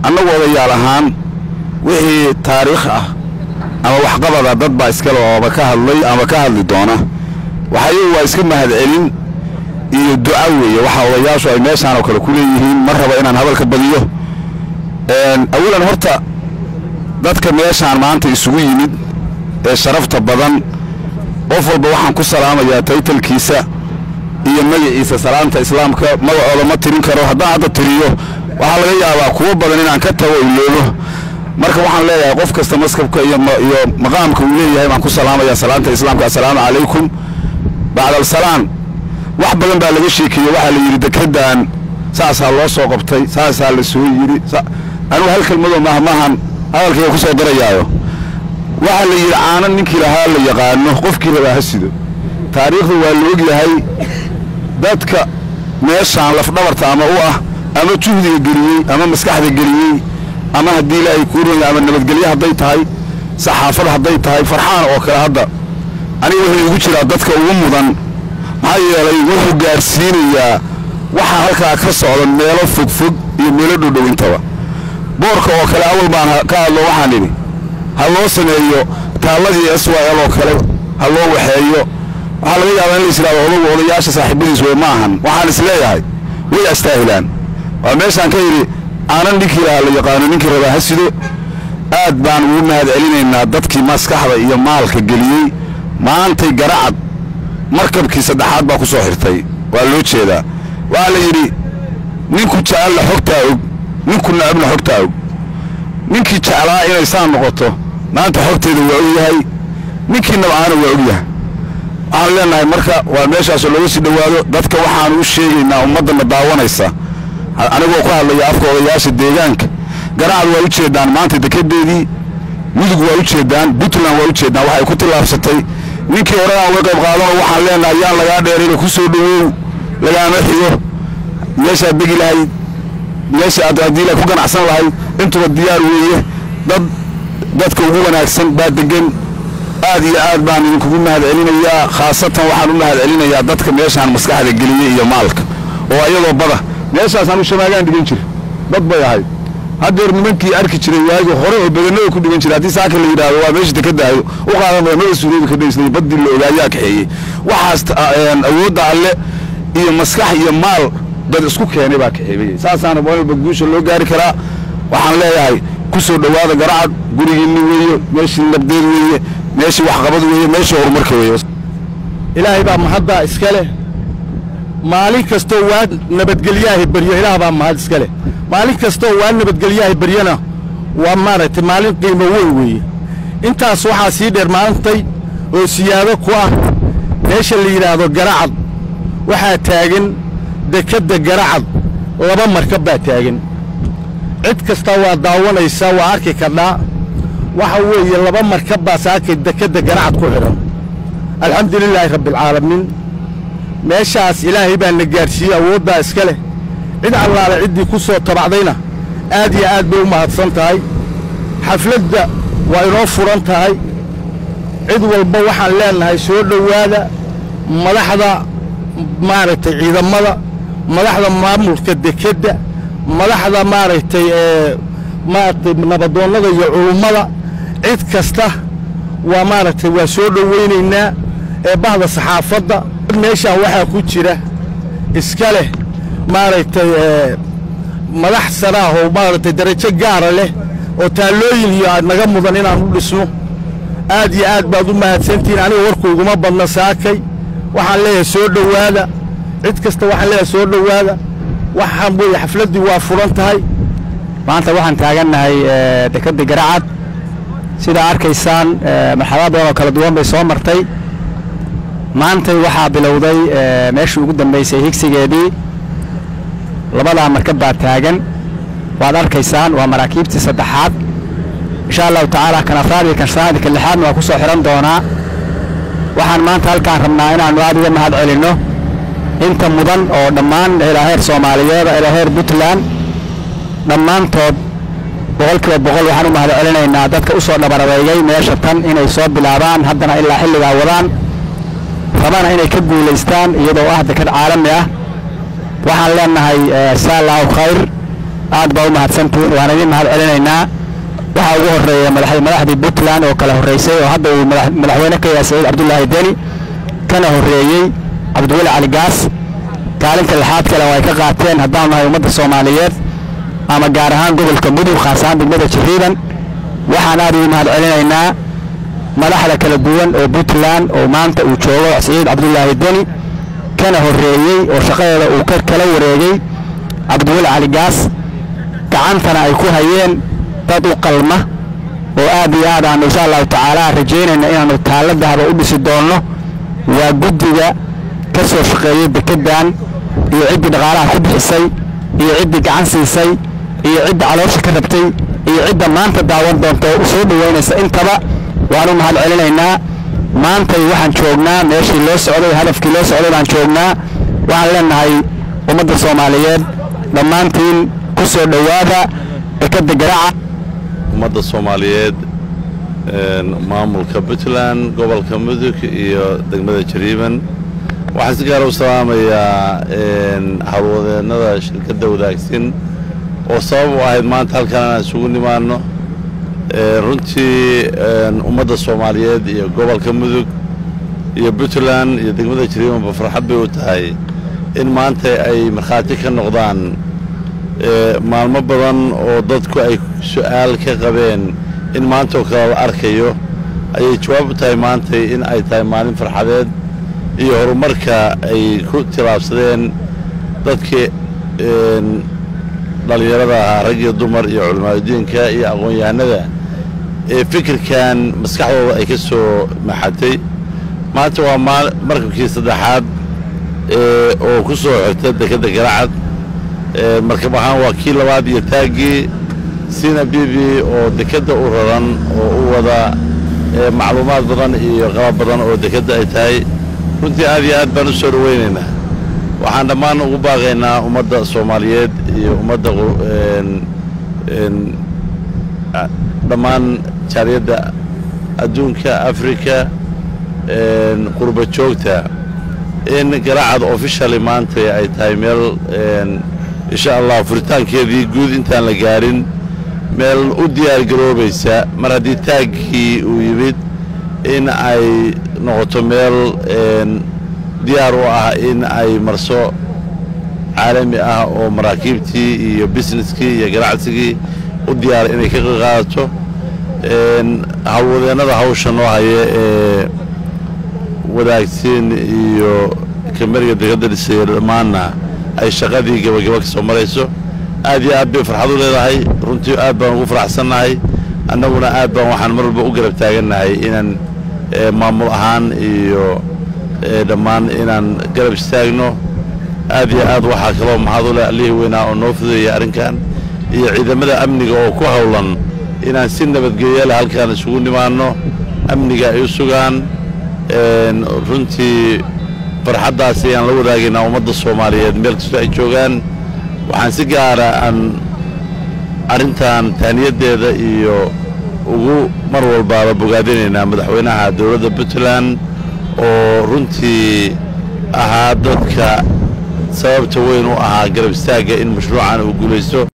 annagu odayaal ahaan wixii taariikh ah ama waxqabada dad baa iskale ooba ka hadlay ama ka hadli doona waxayagu waa iska mahadcelin iyo duca weeye waxa odayaashu ay meeshaan oo kale ku leeyihiin ma raba inaan hadalka badiyo awalan horta dadka meeshaan maanta isugu yimid ee sharafta badan qof walba waxaan ku salaamayaa taytalkiisa iyo magaciisa salaamta islaamka magacooda ma tirin karo haddaan hadda tiriyo waxaa laga yaabaa kuwo badan inaan ka tago iloobo marka waxaan leeyahay qof kasta maskabka iyo iyo maqaamka uu leeyahay baan ku salaamayaa salaanta islaamka assalaamu calaykum bacda alsalaan wax badan baa laga sheekeeyey waxaa la yidhi dekedaan saasaa loo soo qabtay saasaa la soo yidhi anugu hal kelmadoo mahmahan hadalkayga ku soo darayaayo waxaa la yidhi caano ninkii lahaa la yaqaano qofkii rabaa ha sido taariikhdu waa la og yahay dadka meeshaan lafdhabarta ama u ah ama juhdiga geliyey ama maskaxda geliyey ama haddii ilaahay kuu ronya ama nabadgelyo hadday tahay saxaafad hadday tahay farxaan oo kale hadda aniga wuxuu igu jiraa dadka ugu mudan maxaa yeelay wuxuu gaadhsiinayaa waxaa halkaa ka socda meelo fogfog iyo meelo dhowdhow intaba boorka oo kale awal baan ka hadlo waxaan idhi ha loo sameeyo taalladii s y l oo kale ha loo waxeeyo waxaa laga yaabaa in la yisihahdo odagu odayaasha saaxiibadiis wey ma ahan waxaan is leeyahay way astaahilaan waa meeshaan ka yidhi aanan ninkii lahaa la yaqaano ninkii rabaa ha sido aad baan ugu mahad celinaynaa dadkii maskaxda iyo maalka geliyey maantay garacad markabkii saddexaad baa ku soo xirtay waa loo jeedaa waxaa la yidhi ninku jecella xogtaa og ninku nacabna xogtaa og ninkii jeclaa inay saa noqoto maanta xogteeda waa og yahay ninkii nabcaana waa og yahay waxaan leenahay marka waa meeshaasoo looga sii dhowaado dadka waxaanu u sheegaynaa ummaddanna daawanaysa anigoo ku hadlaya afka odayaasha deegaanka garacad waa u jeedaan maanta dekedeedii mudug waa u jeedaan puntland waa u jeedaan waxay ku tillaabsatay ninkii horeaan uga qayb qaadano waxaan leenahay yaan lagaa dheerayna ku soo dhowow lagaama xigo meeshaad degi lahayd meesha aad haddii la ku ganacsan lahayd intuba diyaar weeye dad dadka ugu wanaagsan baa degan aad iyo aad baan idinkugu mahad celinayaa khaasatan waxaan u mahad celinayaa dadka meeshaan maskaxda geliyey iyo maalka oo ayadoo bada meeshaas anu shamaagaan dhigan jir dad bay ahayd haddeer nimankii arki jiray waagi hore oo badanada ku dhigan jiray haddii saaka la yidhaahdo waa meesha dekedaayo u qaadan maya mada suuroobi ka dhaysnay baddii la ogaayaa kaxeeyey waxaas awoodda alle iyo maskax iyo maal dad isku keenay baa kaxeebaya saasaana walba guusha loo gaari karaa waxaan leeyahay ku soo dhowaada garacad gurigiinni weeye meeshii nabdeed weeye meeshii waxqabad weeye meeshii horumarka weeye ilaahay baa mahaddaa iska leh maalin kastoo waa nabadgelyahay baryo ilaah baa mahad iska leh maalin kastoo waa nabadgelyahay baryona waa maaragtay maalin qiimo weyn weeye intaas waxaa sii dheer maalintay oo siyaado ku ah meesha la yidhaahdo garacad waxaa taagan dekedda garacad laba markab baa taagan cid kastaa waa daawanaysaa waa arki kardhaa waxa weeye laba markab baa saakay dekedda garacad ku xidhan alxamdu lilaahi rabbialcaalamiin meeshaas ilaahay baa na gaadhsiiyey awooddaa iska leh cid allaale ciddii ku soo tabacdayna aad iyo aad bay u mahadsan tahay xafladda waa inoo furan tahay cid walba waxaan leennahay soo dhowaada madaxda maaragtay ciidamada madaxda maamulka dekedda madaxda maaragtay ee maaragtay nabadoonnada iyo culummada cid kasta waa maaragtay waa soo dhowaynaynaa ee bahda saxaafadda meeshaan waxaa ku jira iska leh maaragtay ee madax saraah oo maaragtay darajo gaara leh oo taallooyin iyo aad naga mudan inaan u dhisno aad iyo aad baad u mahadsantihiin aniga warkuyguma badna saakay waxaan leeyahay soo dhowaada cid kasta waxaan leeyahay soo dhowaada waxaan weeye xafladdii waa furan tahay maanta waxaan taagannahay dekedda garacad sidaa arkaysaan marxalado badan oo kala duwan bay soo martay maantay waxaa bilowday meeshii ugu dambaysay higsigeedii labadaa markab baa taagan waad arkaysaan waa maraakiibtii saddexaad insha allahu tacaala kan afraad iyo kan shanaad iyo kan lixaadna waa ku soo xidhan doonaa waxaan maanta halkaan rabnaa inaannu aad uga mahad celinno inta mudan oo dhammaan ilaa heer soomaaliyeed ilaa heer puntland dhammaantood boqolkiiba boqol waxaan u mahad celinaynaa dadka u soo dhabarabeeyey meesha tan inay soo bilaabaan haddana ilaa xilligaa wadaan rabana inay ka guulaystaan iyadoo ah dekad caalami ah waxaan leennahay saa allahu khayr aad baa u mahadsantihiin waan idin mahad celinaynaa waxaa ugu horeeya madax- madaxdii puntland oo kala horreysay oo hadda uu madax- madaxweyne ka yahay saciid cabdulaahi deni kana horreeyey cabdiweli cali gaas kaalinta lixaad kale oo ay ka qaateen haddaan nahay ummadda soomaaliyeed ama gaar ahaan gobolka mudug khaas ahaan degmada jiriiban waxaan aad ugu mahad celinaynaa madaxda kala duwan oo puntland oo maanta uu joogo saciid cabdulaahi deni kana horreeyey oo shaqadeeda uu ka kala wareegay cabdiweli cali gaas gacantana ay ku hayeen dad u qalma oo aad iyo aad aanu insha allahu tacaala rajaynayna inaanu taallo dahaba u dhisi doonno waa guddiga ka soo shaqeeyey dekeddan iyo ciddii dhaqaalaha ku bixisay iyo ciddii gacan siisay iyo cidda caloosha ka rabtay iyo cidda maanta daawan doonta oo u soo dhoweynaysa intaba waanu mahad celinaynaa maantay waxaan joognaa meeshii loo socday hadafkii loo socday baan joognaa waxaan leenahay ummadda soomaaliyeed dhammaantiin ku soo dhowaada dekedda garaaca ummadda soomaaliyeed een, maamulka puntland gobolka mudug iyo degmada jariiban waxaan si gaara u salaamayaa een, howlwadeennada shirkadda wadaagsin oo sabab u ahayd maanta halkan inaan isugu nimaano Een, runtii een, ummadda soomaaliyeed iyo gobolka mudug iyo puntland iyo degmada jariibanba farxad bay u tahay in maanta ay markhaati ka noqdaan ee, maalmo badan oo dadku ay su'aal ka qabeen in maanta oo kale la arkayo ayay jawaab u tahay maantay in ay tahay maalin farxadeed iyo horumarka ay ku tilaabsadeen dadkii een, dhallinyarada ahaa rag iyo dumar iyo culimaadudiinka iyo aqoon-yahanada ee fikirkan maskaxdooda ay ka soo maxatay maanta waa maal markabkii saddexaad ee oo ku soo xirta dekedda garacad ee markab ahaan waa kii labaad iyo taaggii sina bibi oo dekedda u raran oo u wada ee macluumaad badan iyo qalab badan oo dekedda ay tahay runtii aad iyo aad baan u soo dhowaynaynaa waxaan dhammaan ugu baaqaynaa ummadda soomaaliyeed iyo ummadda qu- een een a- dhammaan jaaliyadda adduunka afrika een qurba joogta in garaacad officially maanta ay tahay meel een insha allah furitaankeedii guud intaan la gaarin meel u diyaargaroobaysa mar haddii taaggii uu yimid in ay noqoto meel een diyaar u ah in ay marso caalami ah oo maraakiibtii iyo businesskii iyo ganacsigii u diyaara inay ka qaadato een howlwadeennada hawsha noo haya ee wadaagsiin iyo kameriga degadda dhisaya dhammaanna ay shaqadii gebagaba ka soo marayso aad iyo aad bay farxad u leedahay runtii aad baan ugu faraxsannahay annaguna aad baan waxaan mar walba u garab taagannahay inaan eh, maamul ahaan iyo eh, dhammaan inaan garab istaagno aad iyo aad waxaa kaloo maxaad u leh allihii weynaa oo noo fudeeya arrinkan iyo ciidamada amniga oo ku howlan inaan si nabadgelyo leh halkaan isugu nimaanno amniga ay u sugaan een, runtii farxaddaas ayaan la wadaagaynaa ummadda soomaaliyeed meel kastoo ay joogaan waxaan si gaara aan arrintan tahniyaddeeda iyo ugu mar walbaaba bogaadinaynaa madaxweynaha dowladda puntland oo runtii ahaa dadka sababta weyn u ahaa garab istaagga in mashruucan uu guulaysto